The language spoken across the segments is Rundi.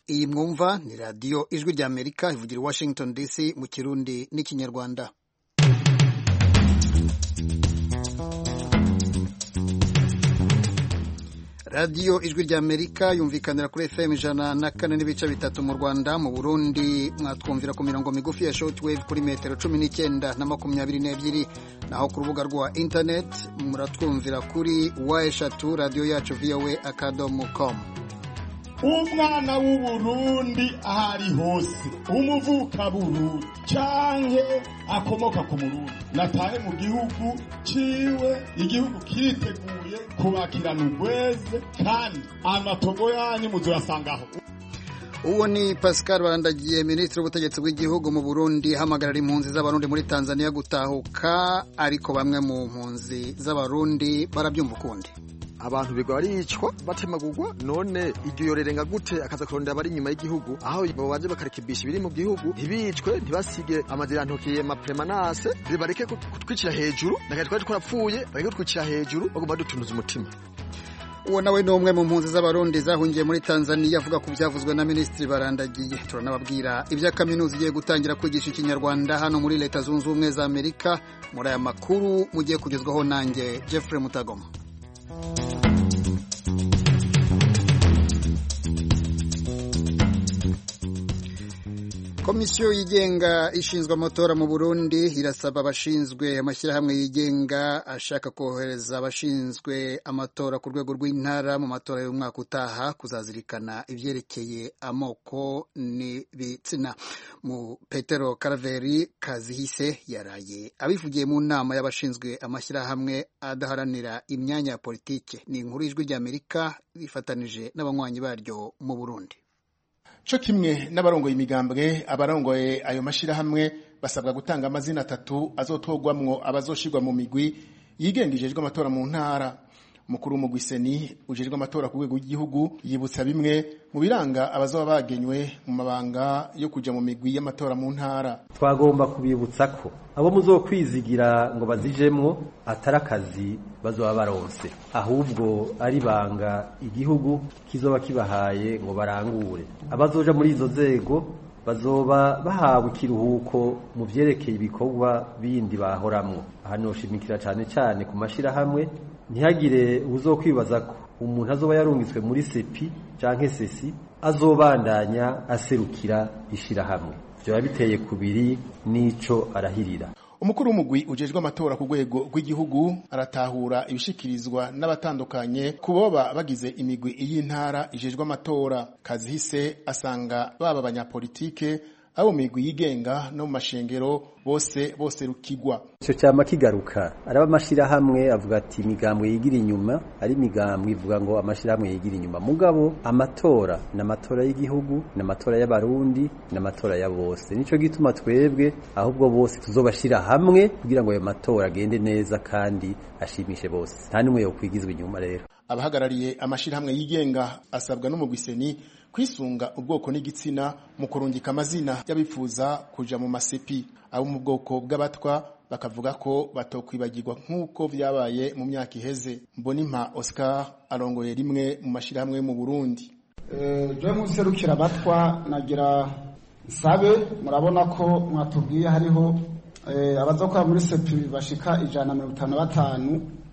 iyi mwumva ni radiyo ijwi rya amerika ivugira i washington dc mu kirundi n'ikinyarwanda radiyo ijwi rya amerika yumvikanira kuri fm ijana na kane n'ibice bitatu mu rwanda mu burundi mwatwumvira ku mirongo migufi ya shortwave kuri metero cumi n'icyenda na makumyabiri n'ebyiri naho ku rubuga rwa internet muratwumvira kuri wa eshatu radiyo yacu voa akadomo com umwana w'uburundi aho ari hose umuvukaburundi canke akomoka ku murundi natahe mu gihugu ciwe igihugu kiriteguye kubakirana urweze kandi amatongo yanyu muzoyasangaho uwo ni pascal barandagiye minisitiri w'ubutegetsi bw'igihugu mu burundi ahamagarira impunzi z'abarundi muri tanzania gutahuka ariko bamwe mu mpunzi z'abarundi barabyumva ukundi abantu bigwa baricwa batemagurwa none iryo yorerenga gute akaza kurondera abari inyuma y'igihugu aho baje bakarekebisha ibiri mu gihugu ntibicwe ntibasige amazirantokiye mapremanase bareke kutwicira hejuru nagaye twari twarapfuye bareke kutwicira hejuru bagomba dutunuza umutima uwo nawe ni umwe mu mpunzi z'abarundi zahungiye muri tanzania avuga ku byavuzwe na minisitiri barandagiye turanababwira ibya kaminuza igiye gutangira kwigisha ikinyarwanda hano muri leta zunze ubumwe za amerika muri aya makuru mugiye kugezwaho nanjye jeffrey mutagoma komisiyo yigenga ishinzwe amatora mu burundi irasaba abashinzwe amashyirahamwe yigenga ashaka kohereza abashinzwe amatora ku rwego rw'intara mu matora y'umwaka utaha kuzazirikana ibyerekeye amoko n'ibitsina mu petero karaveri kazihise yaraye abivugiye mu nama y'abashinzwe amashyirahamwe adaharanira imyanya ya politike ni inkuru y'ijwi ry'amerika rifatanije n'abanywanyi baryo mu burundi co kimwe n'abarongoye imigambwe abarongoye ayo mashirahamwe basabwa gutanga amazina atatu azotogwamwo abazoshirwa mu migwi yigenga ijejwe amatora mu ntara mukuru w'umugwi seni ujejwe amatora ku rwego rw'igihugu yibutsa bimwe mu biranga abazoba bagenywe mu mabanga yo kuja mu migwi y'amatora mu ntara twagomba kubibutsa ko abo muzokwizigira ngo bazijemwo atari akazi bazoba baronse ahubwo ari banga igihugu kizoba kibahaye ngo barangure abazoja muri izo nzego bazoba bahawe ikiruhuko mu vyerekeye ibikorwa bindi bahoramwo aha noshimikira cane cane ku mashirahamwe ntihagire uzokwibaza ko umuntu azoba yarungitswe muri sepi canke sesi azobandanya aserukira ishirahamwe vyoba biteye kubiri n'ico arahirira umukuru w'umugwi ujejwe amatora ku rwego rw'igihugu aratahura ibishikirizwa n'abatandukanye ku boba bagize imigwi y'intara ijejwe amatora kazihise asanga baba abanyapolitike abo mu migwi yigenga no mu mashengero bose bose rukigwa ico cyama kigaruka araba amashirahamwe avuga ati imigambwe yigira inyuma ari imigambwe ivuga ngo amashirahamwe yigira inyuma mugabo amatora n'amatora y'igihugu n'amatora y'abarundi n'amatora ya bose nico gituma twebwe ahubwo bose tuzobashira hamwe kugira ngo ayo matora agende neza kandi ashimishe bose nta n'umwe yokwigizwa inyuma rero abahagarariye amashirahamwe yigenga asabwa n'umugwiseni kwisunga ubwoko n'igitsina mu kurungika amazina y'abifuza kuja mu masepi abo mu bwoko bw'abatwa bakavuga ko batokwibagirwa nk'uko vyabaye mu myaka iheze mbonimpa oscar arongoye rimwe mu mashirahamwe yo mu burundi je muserukira abatwa nagira nsabe murabona ko mwatubwiye hariho abazokora muri sepi bashika ijana na mirongo itanu na batanu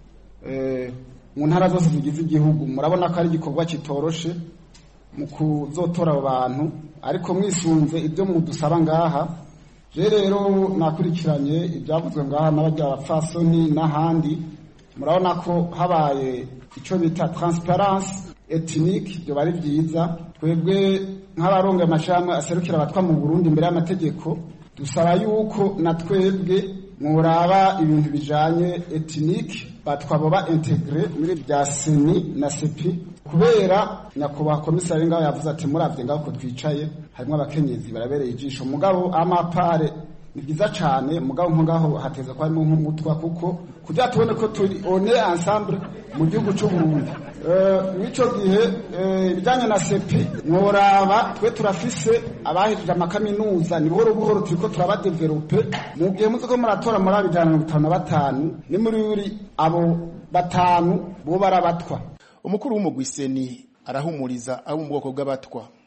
mu ntara zose zigize igihugu murabona ko ari igikorwa kitoroshe mu kuzotora abo bantu ariko mwisunze ibyo mudusaba ngaha je rero nakurikiranye ibyavuzwe ngaha n'abajya abapfasoni n'ahandi murabona ko habaye icyo bita transparence ethnique byo bari byiza twebwe nk'abarongoye amashirahamwe aserukira abatwa mu burundi imbere y'amategeko dusaba yuko na twebwe muraba ibintu bijanye ethnique batwaboba integre muri bya seni na sepi kubera nyakubahwa komisari ngaho yavuze ati muravye ngaho ko twicaye harimo abakenyezi barabereye ijisho mugabo amapare ni byiza cyane mugabo nko ngaho hateza ko harimo nk'umutwa kuko kugira tubone ko turi one ensemble mu gihugu cy'uburundi mw'ico gihe ibijyanye na sepi mworaba twe turafise abahejeje amakaminuza ni buhoro buhoro turiko turabadevelope mu gihe muzi ko muratora muri abo ijana na mirongo itanu na batanu ni muri buri abo batanu bo barabatwa umukuru w'umugwiseni arahumuriza abo mu bwoko bw'abatwa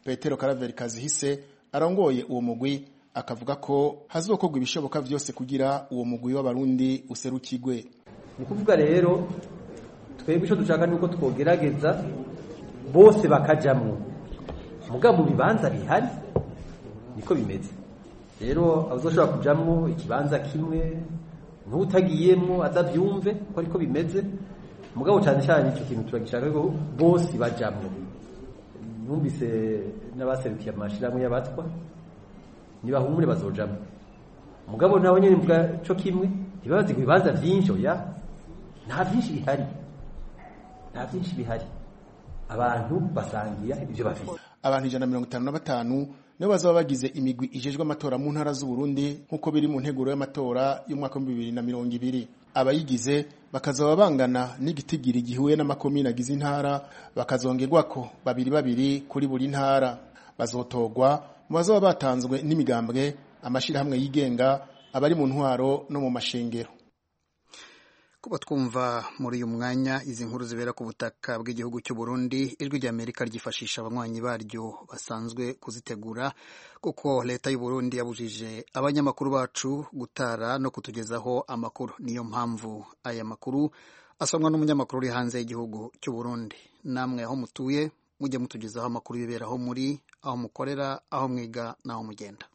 petero karaveri kazihise arongoye uwo mugwi akavuga ko hazokorwa ibishoboka vyose kugira uwo mugwi w'abarundi userukigwe ni ukuvuga rero twebwe icyo dushaka ni uko twogerageza bose bakajamwo mugabo mu bibanza bihari niko bimeze rero abazoshobora kujamwo ikibanza kimwe n'utagiyemwo azavyumve ko ariko bimeze mugabo cyane cyane icyo kintu turagishaka ko bose bajamwo numvise n'abaserukiye amashirahamwe y'abatwa nibahumure bazojamwo mugabo nabo nyene mvuga co kimwe ntibabazi ibibanza vyinshi oya nta vyinshi bihari nta vyinshi bihari abantu basangira ivyo bafite abantu ijana na mirongo itanu na batanu nibo bazaba bagize imigwi ijejwe amatora mu ntara z'uburundi nk'uko biri mu nteguro y'amatora y'umwaka w'ibihumbi bibiri na mirongo ibiri abayigize bakazaba bangana n'igitigiri gihuye n'amakomine agize intara bakazongerwako babiri babiri kuri buri ntara bazotorwa mu bazaba batanzwe n'imigambwe amashirahamwe yigenga abari mu ntwaro no mu mashengero kuba twumva muri uyu mwanya izi nkuru zibera ku butaka bw'igihugu cy'u Burundi ijwi ry'Amerika ryifashisha abanywanyi baryo basanzwe kuzitegura kuko leta y'u Burundi yabujije abanyamakuru bacu gutara no kutugezaho amakuru niyo mpamvu aya makuru asomwa n'umunyamakuru uri hanze y'igihugu cy'u Burundi namwe aho mutuye mujye mutugezaho amakuru yibera aho muri aho mukorera aho mwiga n'aho mugenda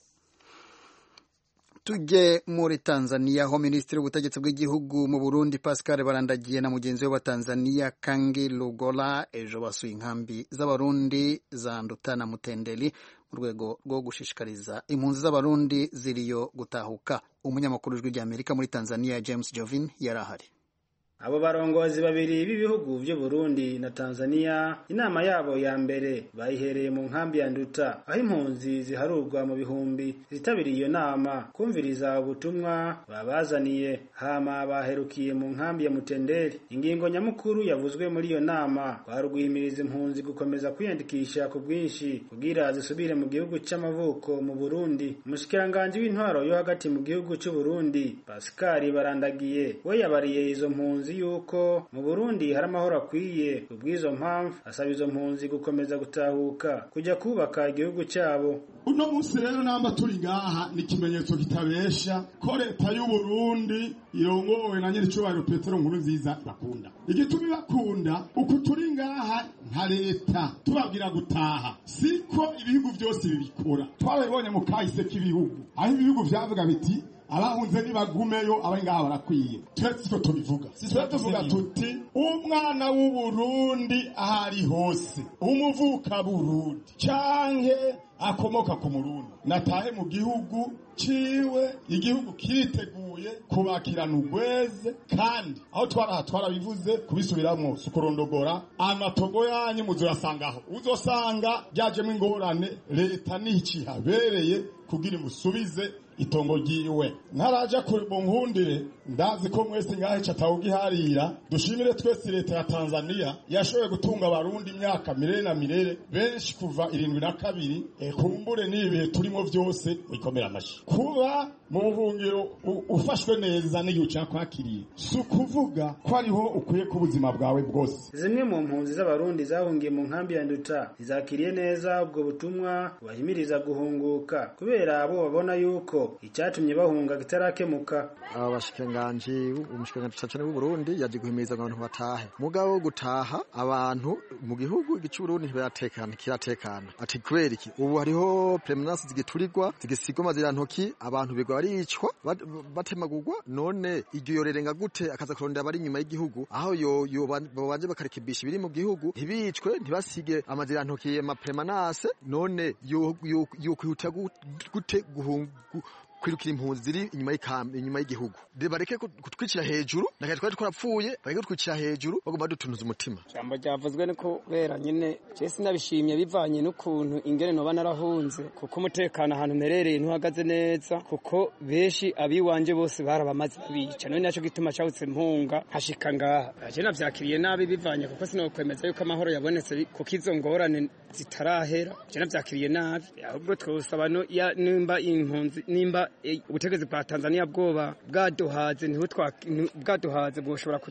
tujye muri Tanzania aho minisitiri w'ubutegetsi bw'igihugu mu Burundi Pascal Barandagiye na mugenzi we wa Tanzania Kangi Lugola ejo basuye inkambi z'abarundi za Nduta na Mutendeli mu rwego rwo gushishikariza impunzi z'abarundi ziriyo gutahuka umunyamakuru w'ijwi ry'Amerika muri Tanzania James Jovin yari ahari abo barongozi babiri b'ibihugu vy'u Burundi na Tanzania inama yabo ya mbere bayihereye mu nkambi ya Nduta aho impunzi ziharurwa mu bihumbi zitabiriye iyo nama kumviriza ubutumwa babazaniye hama baherukiye mu nkambi ya Mutenderi ingingo nyamukuru yavuzwe muri iyo nama barugwimiriza impunzi gukomeza kwiyandikisha ku bwinshi kugira zisubire mu gihugu c'amavuko mu Burundi umushikiranganje w'intwaro yo hagati mu gihugu c'u Burundi Pascal Barandagiye we yabariye izo mpunzi yuko mu Burundi hari amahoro akwiye kubw'izo mpamvu asaba izo mpunzi gukomeza gutahuka kujya kubaka igihugu cyabo uno munsi rero namba turi ngaha ni ikimenyetso kitabesha ko leta y'u Burundi irongowe na nyiricubahiro Petero nkuru nziza bakunda igituma ibakunda uku turi ngaha nka leta tubabwira gutaha siko ibihugu byose bibikora twabibonye mu kahise k'ibihugu aho ibihugu vyavuga biti abahunze nibagumeyo abari ngaha barakwiye twese siko tubivuga twe tuvuga tuti umwana w'uburundi aho ari hose umuvuka burundi canke akomoka ku murundi natahe mu gihugu ciwe igihugu kiriteguye kubakirana ugweze kandi aho twaraha twarabivuze kubisubiramwo sukurondogora amatongo yanyu muzoyasangaho uzosanga ryajemwo ingorane leta nicihabereye kugira imusubize itongo ryiwe ntaraja mu nkundire ndazi ko mwese ngahe catawugiharira dushimire twese leta ya Tanzania yashoboye gutunga abarundi imyaka mirere na mirere benshi kuva irindwi na kabiri e, kumbure n'ibihe turimo vyose wikomera amashi kuba mu buhungiro ufashwe neza n'igihe ucakwakiriye si ukuvuga ko ariho ukwiye ku buzima bwawe bwose zimwe mu mpunzi z'abarundi zahungiye mu nkambi ya nduta ntizakiriye neza ubwo butumwa bubahimiriza guhunguka kubera abo babona yuko icyatumye bahunga kitarakemuka aba bashikiranganji umushikiranganji cyane w'u Burundi yaje guhimiriza abantu batahe mugabo wo gutaha abantu mu gihugu igice Burundi ntibaratekana kiratekana ati kubera iki ubu hariho premenace zigiturirwa zigisigwa mazira ntoki abantu bigwa baricwa batemagurwa none iryo yorerenga gute akaza kurondera abari inyuma y'igihugu aho yo yo babanje bakarekebisha ibiri mu gihugu ntibicwe ntibasige amazira ntoki ya premenace none yo yo kwihuta gute guhungu kwirukira impunzi ziri inyuma y'ikambi inyuma y'igihugu bareke kutwicira hejuru nakaye twari twarapfuye bareke kutwicira hejuru bagomba dutunuza umutima jambo ryavuzwe ni kubera nyine je sinabishimye bivanye n'ukuntu ingene noba narahunze kuko umutekano ahantu merereye ntuhagaze neza kuko benshi abiwanje bose barabamaze babica none naco gituma cawutse mpunga hashika ngaha je navyakiriye nabi bivanye kuko sinokwemeza yuko amahoro yabonetse kuko izo ngorane zitarahera je navyakiriye nabi ahubwo twosaba nimba impunzi nimba ubutegetsi bwa Tanzania bwoba bwaduhaze niho bwaduhaze bwoshobora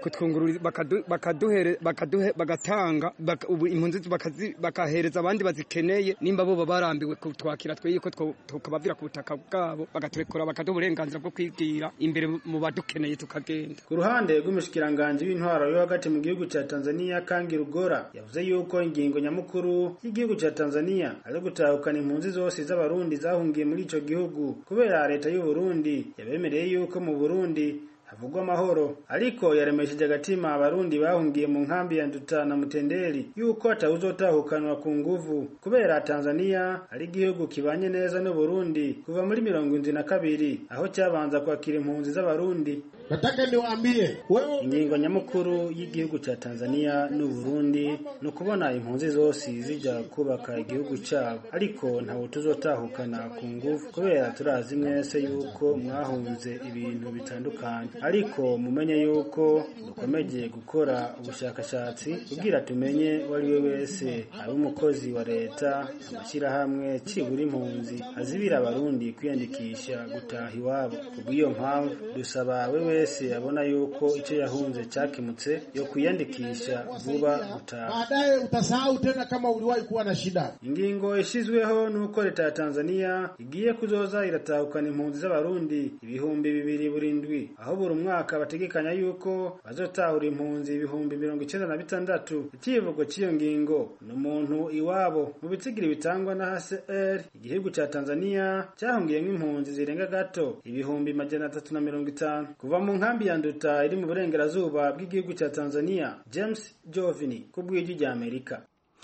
kutwungurura bakadu- bakaduhere bakaduhe bagatanga baka- ubu impunzi bakazi- bakahereza abandi bazikeneye nimba bo baba barambiwe kutwakira twe yuko two- tukabavira ku butaka bwabo bagaturekura bakaduha uburenganzira bwo kwigira imbere mu badukeneye tukagenda ku ruhande rw'umushikiranganji w'intwaro yo hagati mu gihugu ca Tanzania Kangi Rugora yavuze yuko ingingo nyamukuru y'igihugu ca Tanzania ari gutahukana impunzi zose z'abarundi zahungiye muri ico gihugu kubera leta y'u Burundi yabemereye yuko mu Burundi havugwa amahoro ariko yaremesheje agatima abarundi bahungiye mu nkambi ya Nduta na Mutenderi yuko atawuzotahukanwa ku nguvu kubera Tanzania ari igihugu kibanye neza n'u Burundi kuva muri mirongo indwi na kabiri aho cyabanza kwakira impunzi z'abarundi Nataka niwaambie wewe ingingo nyamukuru y'igihugu cya Tanzania n'u Burundi ni ukubona impunzi zose zija kubaka igihugu cyabo ariko ntawe tuzotahukana ku ngufu kubera turazi mwese yuko mwahunze ibintu bitandukanye ariko mumenye yuko dukomeje gukora ubushakashatsi kugira tumenye uwo ari we wese ari umukozi wa leta amashyirahamwe cibura impunzi azibira abarundi kwiyandikisha gutaha iwabo kubw'iyo mpamvu dusaba we wese abona yuko icyo yahunze cyakemutse yo kwiyandikisha vuba gutaha baadaye utasahau tena kama uliwahi kuwa na shida. ingingo ishyizweho n'uko leta ya tanzania igiye kuzoza iratahukana impunzi z'abarundi ibihumbi bibiri burindwi aho buri mwaka bategekanya yuko bazotahura impunzi ibihumbi mirongo icyenda na bitandatu ikivugo cy'iyo ngingo ni umuntu iwabo mu bitsigiri bitangwa na hcr igihugu cya tanzania cyahungiyemo impunzi zirenga gato ibihumbi majana atatu na mirongo itanu kuva mu nkambi ya nduta iri mu burengerazuba bw'igihugu cya tanzania james jovini ku bw'ijwi rya amerika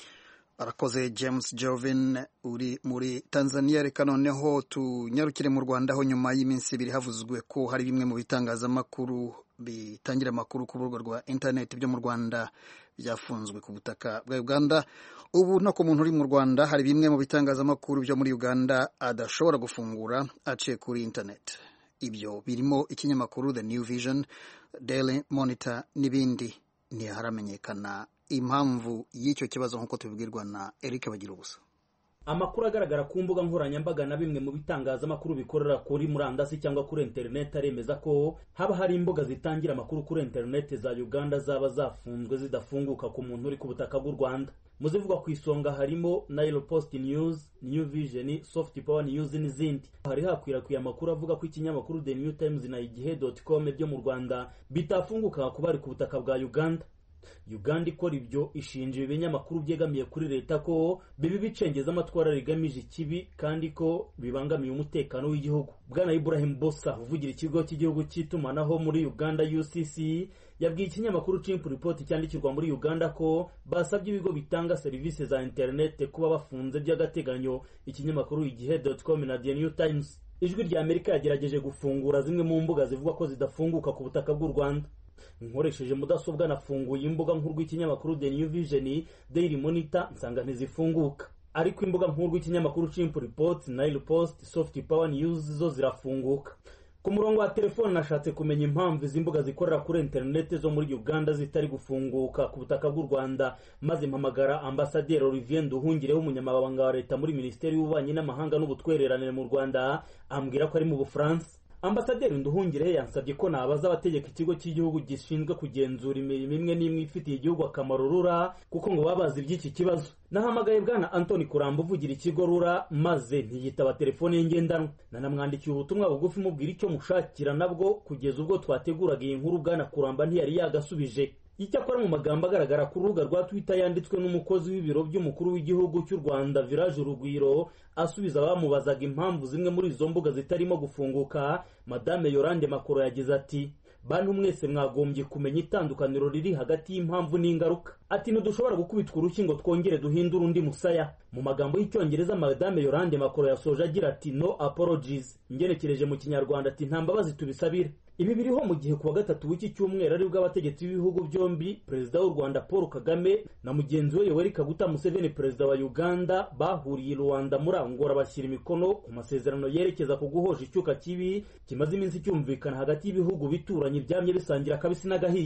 arakoze james jovin uri muri tanzania reka noneho tunyarukire mu rwanda aho nyuma y'iminsi ibiri havuzwe ko hari bimwe mu bitangazamakuru bitangira amakuru ku rubuga rwa interineti byo mu rwanda byafunzwe ku butaka bwa uganda ubu no ku muntu uri mu rwanda hari bimwe mu bitangazamakuru byo muri uganda adashobora gufungura aciye kuri interineti ibyo birimo ikinyamakuru the new vision daily monitor n'ibindi ntiharamenyekana impamvu y'icyo kibazo nk'uko tubibwirwa na eric bagira ubusa amakuru agaragara ku mbuga nkoranyambaga na bimwe mu bitangazamakuru bikorera kuri murandasi cyangwa kuri interineti aremeza ko haba hari imbuga zitangira amakuru kuri interineti za uganda zaba zafunzwe zidafunguka ku muntu uri ku butaka bw'u rwanda mu zivugwa ku isonga harimo nile post news new vision soft power news n'izindi hari hakwirakwiye amakuru avuga ko ikinyamakuru the new times na igihe com byo mu rwanda bitafunguka ku bari ku butaka bwa uganda uganda ikora ibyo ishinja ibi binyamakuru byegamiye kuri leta ko bibi bicengeza amatwara rigamije ikibi kandi ko bibangamiye umutekano w'igihugu bwana ibrahim bosa uvugira ikigo cy'igihugu cy'itumanaho muri uganda ucc yabwiye ikinyamakuru chimp report cyandikirwa muri uganda ko basabye ibigo bitanga serivisi za interinete kuba bafunze by'agateganyo ikinyamakuru igihe com na the new times ijwi rya amerika yagerageje gufungura zimwe mu mbuga zivuga ko zidafunguka ku butaka bw'u rwanda nkoresheje mudasobwa nafunguye imbuga nkuru y'ikinyamakuru the new vision daily monitor nsanga ntizifunguka ariko imbuga nkuru y'ikinyamakuru chimp reports nile post soft power news zo zirafunguka ku murongo wa telefone nashatse kumenya impamvu izi mbuga zikorera kuri interineti zo muri uganda zitari gufunguka ku butaka bw'u rwanda maze mpamagara ambasaderi olivier nduhungireho umunyamabanga wa leta muri minisiteri y'ububanyi n'amahanga n'ubutwererane mu rwanda ambwira ko ari mu bufaransa ambasaderi nduhungire yansabye ko nabaza abategeka ikigo cy'igihugu gishinzwe kugenzura imirimo imwe n'imwe ifitiye igihugu akamaro rura kuko ngo baba bazi iby'iki kibazo nahamagaye bwana antoni kuramba uvugira ikigo rura maze ntiyitaba telefone ye ngendanwa nanamwandikiye ubutumwa bugufi mubwira icyo mushakira nabwo kugeza ubwo twateguraga iyi nkuru bwana kuramba ntiyari yagasubije icyakora mu magambo agaragara ku rubuga rwa twitter yanditswe n'umukozi w'ibiro by'umukuru w'igihugu cy'u rwanda village urugwiro asubiza abamubazaga impamvu zimwe muri izo mbuga zitarimo gufunguka madame yorande makoro yagize ati bantu mwese mwagombye kumenya itandukaniro riri hagati y'impamvu n'ingaruka ati ntidushobora gukubitwa urushyi ngo twongere duhindure undi musaya mu magambo y'icyongereza madame yorande makoro yasoje agira ati no apologies ngenekereje mu kinyarwanda ati nta mbabazi tubisabire ibi biriho mu gihe kuwa gatatu w'iki cyumweru aribwo abategetsi b'ibihugu byombi perezida w'u rwanda paul kagame na mugenzi we yoweri kaguta museveni perezida wa uganda bahuriye i rwanda muri angora bashyira imikono ku masezerano yerekeza ku guhosha icyuka kibi kimaze iminsi cyumvikana hagati y'ibihugu bituranye byamye bisangira akabisi n'agahiye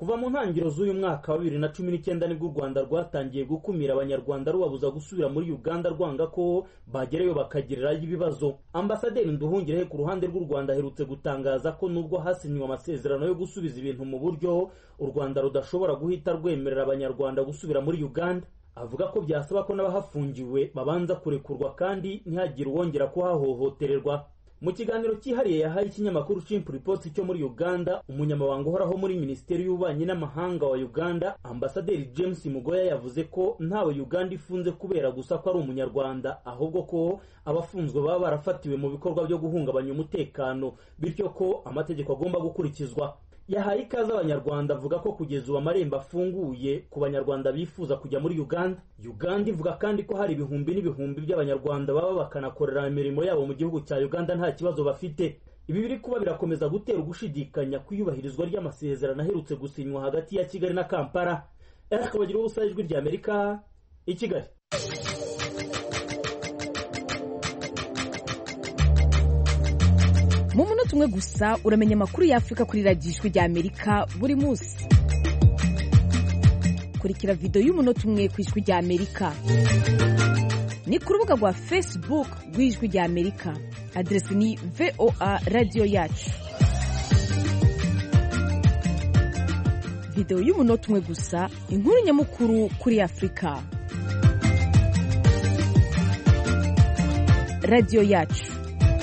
kuva mu ntangiriro z'uyu mwaka wa bibiri na cumi n'icyenda nibwo u rwanda rwatangiye gukumira abanyarwanda rubabuza gusubira muri uganda rwanga ko bagerayo bakagirirayo ibibazo ambasaderi nduhungirehe ku ruhande rw'u rwanda aherutse gutangaza ko nubwo hasinywe amasezerano yo gusubiza ibintu mu buryo u rwanda rudashobora guhita rwemerera abanyarwanda gusubira muri uganda avuga ko byasaba ko n'abahafungiwe babanza kurekurwa kandi ntihagire uwongera kuhahohotererwa mu kiganiro cyihariye yahaye ikinyamakuru Chimp Reports cyo muri Uganda umunyamabanga uhoraho muri minisiteri y'ububanyi n'amahanga wa Uganda ambasaderi James Mugoya yavuze ko ntawe Uganda ifunze kubera gusa ko ari umunyarwanda ahubwo ko abafunzwe baba barafatiwe mu bikorwa byo guhungabanya umutekano bityo ko amategeko agomba gukurikizwa yahaye ikaze abanyarwanda avuga ko kugeza ubu amarembo afunguye ku banyarwanda bifuza kujya muri uganda uganda ivuga kandi ko hari ibihumbi n'ibihumbi by'abanyarwanda baba bakanakorera imirimo yabo mu gihugu cya uganda nta kibazo bafite ibi biri kuba birakomeza gutera ugushidikanya ku iyubahirizwa ry'amasezerano aherutse gusinywa hagati ya kigali na kampala eric bagira ubusa ijwi rya amerika i kigali mu munota umwe gusa uramenya amakuru y'afurika kuri radiyo ijwi rya amerika buri munsi kurikira videwo y'umunota umwe ku ijwi rya amerika ni ku rubuga rwa facebook rw'ijwi rya amerika aderesi ni voa radiyo yacu videwo y'umunota umwe gusa inkuru nyamukuru kuri afurika radiyo yacu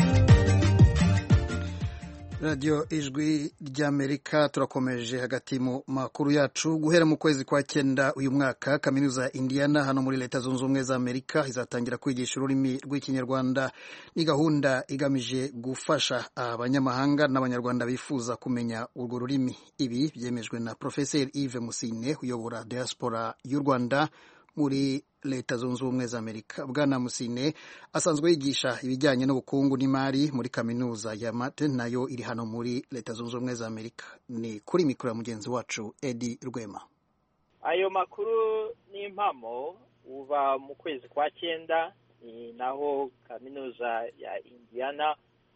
radiyo ijwi ry'amerika turakomeje hagati mu makuru yacu guhera mu kwezi kwa cyenda uyu mwaka kaminuza ya indiana hano muri leta zunze ubumwe za amerika izatangira kwigisha ururimi rw'ikinyarwanda ni gahunda igamije gufasha abanyamahanga n'abanyarwanda bifuza kumenya urwo rurimi ibi byemejwe na profeseri yves musine uyobora diaspora y'u rwanda muri leta zunze ubumwe za amerika bwana musine asanzwe yigisha ibijyanye n'ubukungu n'imari muri kaminuza ya mate nayo iri hano muri leta zunze ubumwe za amerika ni kuri mikoro ya mugenzi wacu edi rwema ayo makuru n'impamo uba mu kwezi kwa cyenda ni naho kaminuza ya indiana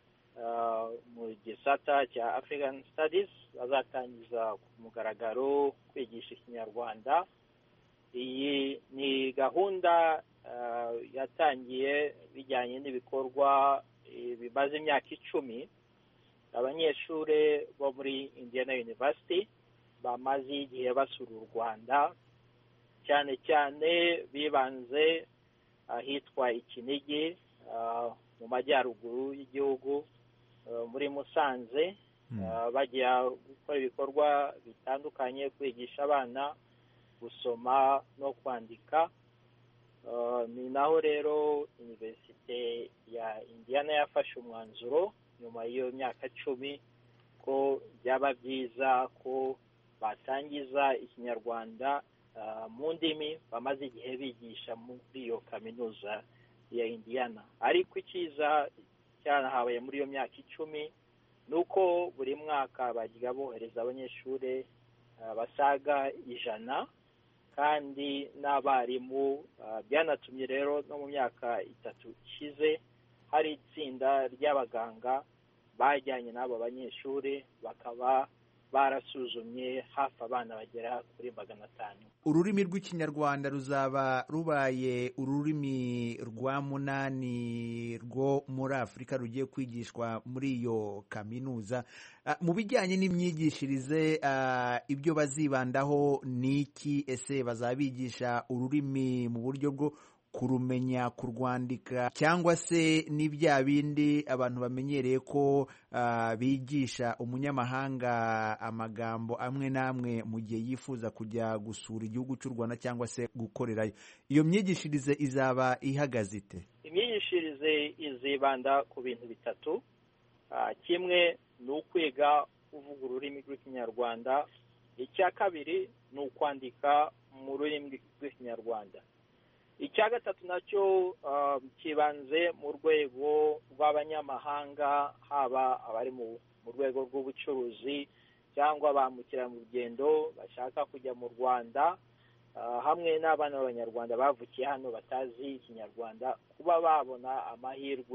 mu gisata cya african studies bazatangiza ku mugaragaro kwigisha ikinyarwanda iyi ni gahunda yatangiye bijyanye n'ibikorwa bimaze imyaka icumi abanyeshuri bo muri indiana university bamaze igihe basura u rwanda cyane cyane bibanze ahitwa ikinigi mu majyaruguru y'igihugu muri musanze bajya gukora ibikorwa bitandukanye kwigisha abana gusoma no kwandika ni naho rero iniverisite ya indiana yafashe umwanzuro nyuma y'iyo myaka cumi ko byaba byiza ko batangiza ikinyarwanda mu ndimi bamaze igihe bigisha muri iyo kaminuza ya indiana ariko icyiza cyanahabaye muri iyo myaka icumi ni uko buri mwaka bajya bohereza abanyeshuri basaga ijana kandi n'abarimu byanatumye rero no mu myaka itatu ishize hari itsinda ry'abaganga bajyanye n'abo banyeshuri bakaba barasuzumye hafi abana bagera kuri magana atanu ururimi rw'ikinyarwanda ruzaba rubaye ururimi rwa munani rwo muri afurika rugiye kwigishwa muri iyo kaminuza mu bijyanye n'imyigishirize ibyo bazibandaho ni iki ese bazabigisha ururimi mu buryo bwo kurumenya kurwandika cyangwa se ni bya bindi abantu bamenyereye ko bigisha umunyamahanga amagambo amwe n'amwe mu gihe yifuza kujya gusura igihugu cy'u rwanda cyangwa se gukorerayo iyo myigishirize izaba ihagaze ite imyigishirize izibanda ku bintu bitatu kimwe ni ukwiga kuvuga ururimi rw'ikinyarwanda icya kabiri ni ukwandika mu rurimi rw'ikinyarwanda icya gatatu nacyo kibanze mu rwego rw'abanyamahanga haba abari mu rwego rw'ubucuruzi cyangwa ba mukerarugendo bashaka kujya mu rwanda hamwe n'abana b'abanyarwanda bavukiye hano batazi ikinyarwanda kuba babona amahirwe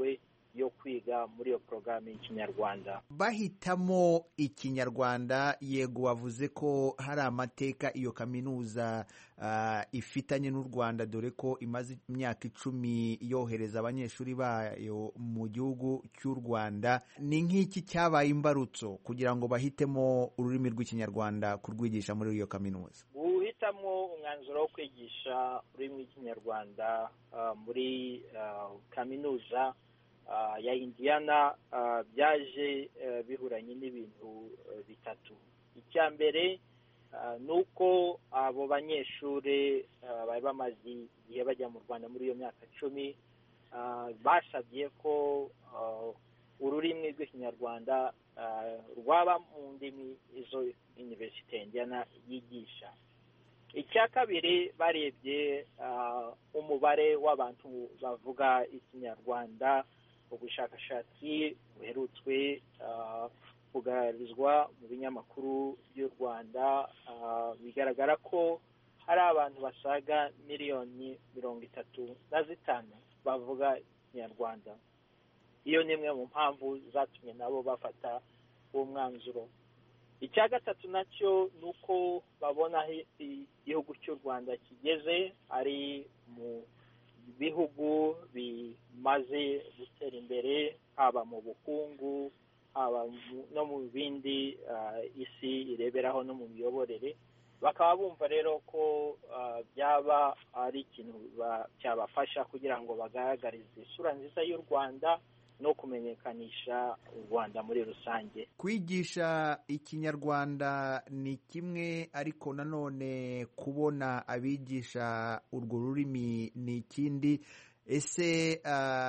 yo kwiga muri iyo porogaramu y'ikinyarwanda bahitamo ikinyarwanda yego wavuze ko hari amateka iyo kaminuza uh, ifitanye n'u rwanda dore ko imaze imyaka icumi yohereza abanyeshuri bayo mu gihugu cy'u rwanda ni nk'iki cyabaye imbarutso kugira ngo bahitemo ururimi rw'ikinyarwanda kurwigisha muri iyo kaminuza guhitamo umwanzuro wo kwigisha ururimi rw'ikinyarwanda uh, muri uh, kaminuza ya indiyana byaje bihuranye n'ibintu bitatu icya mbere ni uko abo banyeshuri bari bamaze igihe bajya mu rwanda muri iyo myaka icumi basabye ko ururimi rw'ikinyarwanda rwaba mu ndimi izo iniverisite indiyana yigisha icya kabiri barebye umubare w'abantu bavuga ikinyarwanda ubushakashatsi buherutswe kugaragarizwa mu binyamakuru by'u rwanda bigaragara ko hari abantu basaga miliyoni mirongo itatu na zitanu bavuga ikinyarwanda iyo ni imwe mu mpamvu zatumye nabo bafata uwo mwanzuro icya gatatu nacyo ni uko babona aho igihugu cy'u rwanda kigeze ari mu bihugu bimaze gutera imbere haba mu bukungu haba no mu bindi isi ireberaho no mu miyoborere bakaba bumva rero ko byaba ari ikintu cyabafasha kugira ngo bagaragarize isura nziza y'u rwanda no kumenyekanisha u rwanda muri rusange kwigisha ikinyarwanda ni kimwe ariko nanone kubona abigisha urwo rurimi ni ikindi ese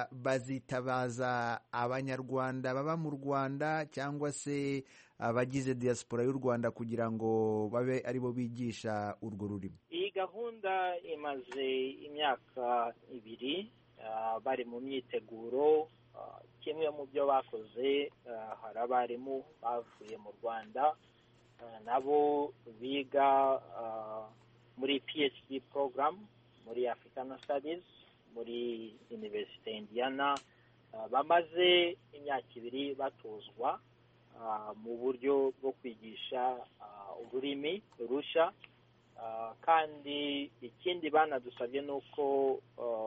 bazitabaza abanyarwanda baba mu rwanda cyangwa se abagize diaspora y'u rwanda kugira ngo babe aribo bigisha urwo rurimi iyi gahunda imaze imyaka ibiri bari mu myiteguro kimwe mu byo bakoze hari abarimu bavuye mu rwanda nabo biga muri phd program muri african studies muri universite indiyana bamaze imyaka ibiri batozwa mu buryo bwo kwigisha ururimi rushya kandi ikindi banadusabye ni uko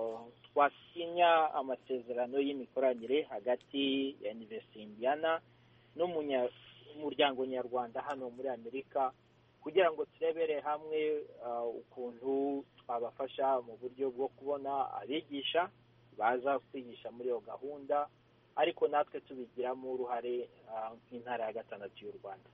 twasinya amasezerano y'imikoranire hagati ya universite indiyana n'umuryango nyarwanda hano muri amerika kugira ngo turebere hamwe ukuntu twabafasha mu buryo bwo kubona abigisha baza kwigisha muri iyo gahunda ariko natwe tubigiramo uruhare nk'intara ya gatandatu y'u rwanda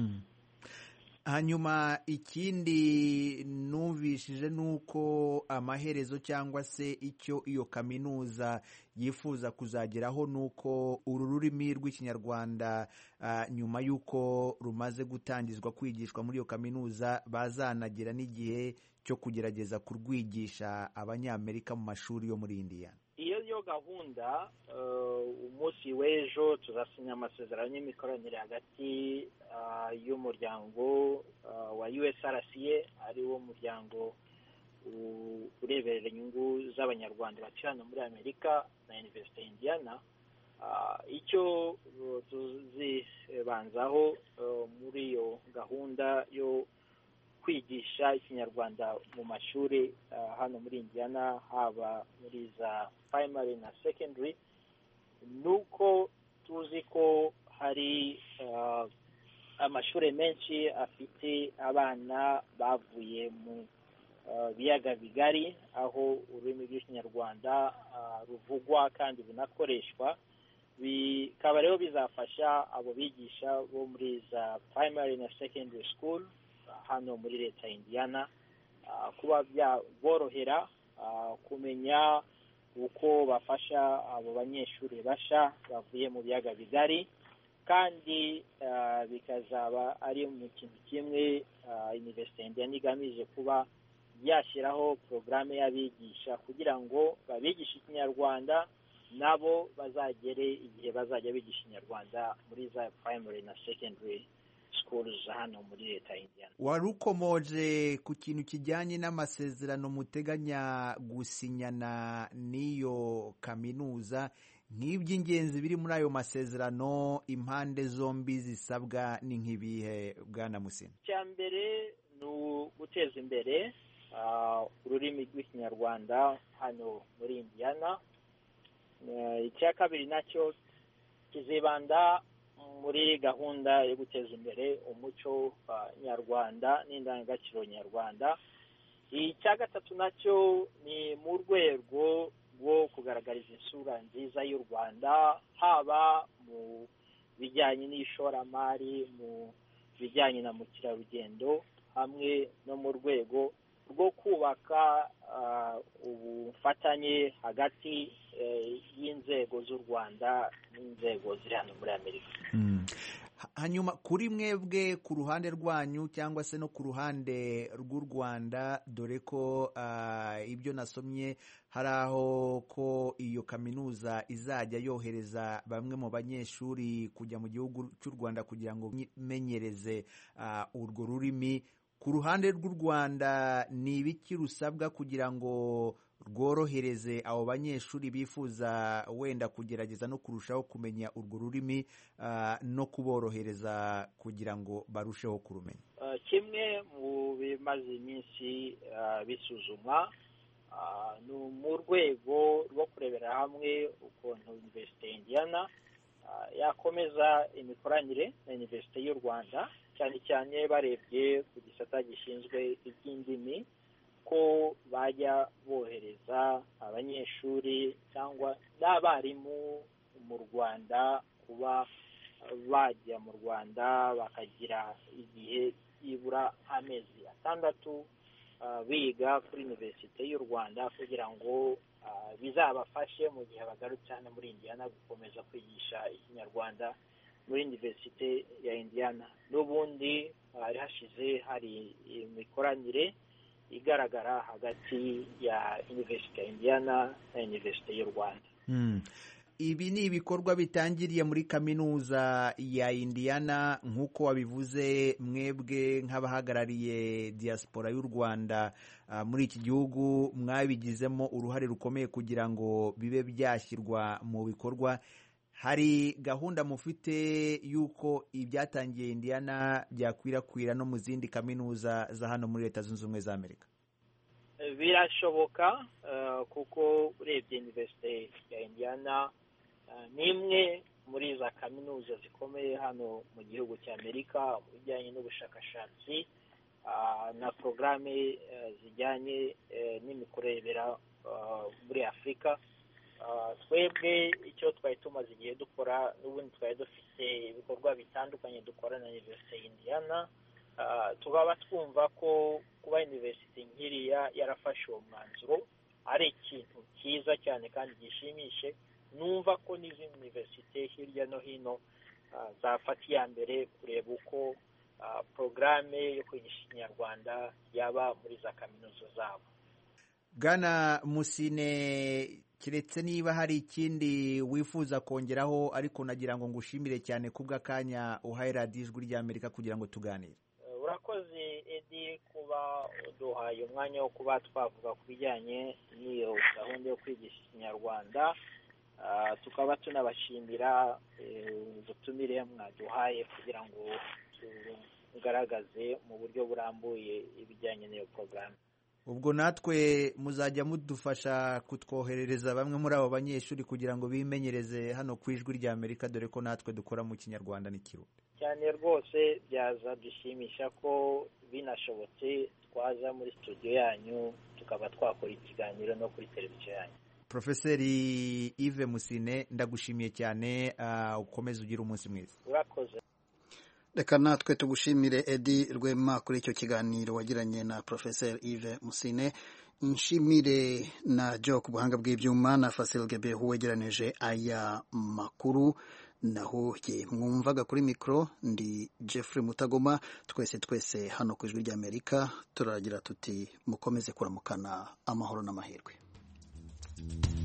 hanyuma ikindi numvishije ni uko amaherezo cyangwa se icyo iyo kaminuza yifuza kuzageraho ni uko uru rurimi rw'ikinyarwanda nyuma y'uko rumaze gutangizwa kwigishwa muri iyo kaminuza bazanagira n'igihe cyo kugerageza kurwigisha abanyamerika mu mashuri yo muri indiya iyo yo gahunda umunsi w'ejo tuzasinya amasezerano y'imikoranire hagati y'umuryango wa usrca ari wo muryango ureberera inyungu z'abanyarwanda batuye hano muri amerika na universite indiyana icyo tuzibanzaho muri iyo gahunda yo kwigisha ikinyarwanda mu mashuri hano muri indiyana haba muri za primary na secondary ni uko tuzi ko hari amashuri menshi afite abana bavuye mu biyaga bigari aho ururimi rw'ikinyarwanda ruvugwa kandi runakoreshwa bikaba rero bizafasha abo bigisha bo muri za primary na secondary school hano muri leta ya indiyana kuba byaborohera kumenya uko bafasha abo banyeshuri basha bavuye mu biyaga bigari kandi bikazaba ari mu kintu kimwe iniverisite indiyana igamije kuba yashyiraho porogaramu y'abigisha kugira ngo babigishe ikinyarwanda nabo bazagere igihe bazajya bigisha ikinyarwanda muri za primary na secondary schools hano muri leta y'indiyana wari ukomoje ku kintu kijyanye n'amasezerano muteganya gusinyana n'iyo kaminuza nk'iby'ingenzi biri muri ayo masezerano impande zombi zisabwa ni nk'ibihe bwana musina icya mbere ni uguteza imbere ururimi rw'ikinyarwanda hano muri indiyana icya kabiri nacyo kizibanda muri gahunda yo guteza imbere umuco nyarwanda n'indangagaciro nyarwanda icya gatatu nacyo ni mu rwego rwo kugaragariza isura nziza y'u rwanda haba mu bijyanye n'ishoramari mu bijyanye na mukerarugendo hamwe no mu rwego rwo kubaka ubufatanye hagati y'inzego z'u rwanda n'inzego ziri hano muri amerika hanyuma kuri mwebwe ku ruhande rwanyu cyangwa se no ku ruhande rw'u rwanda dore ko ibyo nasomye hari aho ko iyo kaminuza izajya yohereza bamwe mu banyeshuri kujya mu gihugu cy'u rwanda kugira ngo bimenyereze urwo rurimi ku ruhande rw'u rwanda ni ibiki rusabwa kugira ngo rworohereze abo banyeshuri bifuza wenda kugerageza no kurushaho kumenya urwo rurimi no kuborohereza kugira ngo barusheho kurumenya kimwe mu bimaze iminsi bisuzumwa ni mu rwego rwo kurebera hamwe ukuntu univerisite indiyana yakomeza imikoranire na univerisite y'u rwanda cyane cyane barebye ku gisata gishinzwe iby'indimi ko bajya bohereza abanyeshuri cyangwa n'abarimu mu rwanda kuba bajya mu rwanda bakagira igihe byibura amezi atandatu biga kuri univerisite y'u rwanda kugira ngo bizabafashe mu gihe bagarutse hano muri indiyana gukomeza kwigisha ikinyarwanda muri univerisite ya indiyana n'ubundi hari hashize hari imikoranire igaragara hagati ya univerisite ya indiyana na univerisite y'u rwanda ibi ni ibikorwa bitangiriye muri kaminuza ya indiyana nk'uko wabivuze mwebwe nk'abahagarariye diaspora y'u rwanda muri iki gihugu mwabigizemo uruhare rukomeye kugira ngo bibe byashyirwa mu bikorwa hari gahunda mufite y'uko ibyatangiye indiyana byakwirakwira no mu zindi kaminuza za hano muri leta zunze ubumwe za amerika birashoboka kuko urebye univerisite ya indiyana ni imwe muri za kaminuza zikomeye hano mu gihugu cya amerika mu bijyanye n'ubushakashatsi na porogaramu zijyanye n'imikorebera muri afurika twebwe icyo twari tumaze igihe dukora n'ubundi twari dufite ibikorwa bitandukanye dukora na univerisite y'indiyana tukaba twumva ko kuba univerisite nkiriya yarafashe uwo mwanzuro ari ikintu cyiza cyane kandi gishimishe numva ko n'izindi univerisite hirya no hino zafata iya mbere kureba uko porogaramu yo kwigisha ikinyarwanda yaba muri za kaminuza zabo bwana musine keretse niba hari ikindi wifuza kongeraho ariko nagira ngo ngushimire cyane kubw'akanya uhaye radiyo ijwi ry'amerika kugira ngo tuganire urakoze edi kuba uduhaye umwanya wo kuba twavuga ku bijyanye n'iyo gahunda yo kwigisha ikinyarwanda tukaba tunabashimira ubutumire mwaduhaye kugira ngo tugaragaze mu buryo burambuye ibijyanye n'iyo porogaramu ubwo natwe muzajya mudufasha kutwoherereza bamwe muri abo banyeshuri kugira ngo bimenyereze hano ku ijwi ry'amerika dore ko natwe dukora mu kinyarwanda n'ikirundi cyane rwose byaza dushimisha ko binashobotse twaza muri studio yanyu tukaba twakora ikiganiro no kuri televiziyo yanyu porofeseri Yves musine ndagushimiye cyane ukomeze ugire umunsi mwiza urakoze reka natwe tugushimire edi rwema kuri icyo kiganiro wagiranye na porofeseri Yves musine nshimire na jo ku buhanga bw'ibyuma na fasil gebehu wegeranije aya makuru naho ye mwumvaga kuri mikoro ndi Jeffrey mutagoma twese twese hano ku ijwi ry'amerika turagira tuti mukomeze kuramukana amahoro n'amahirwe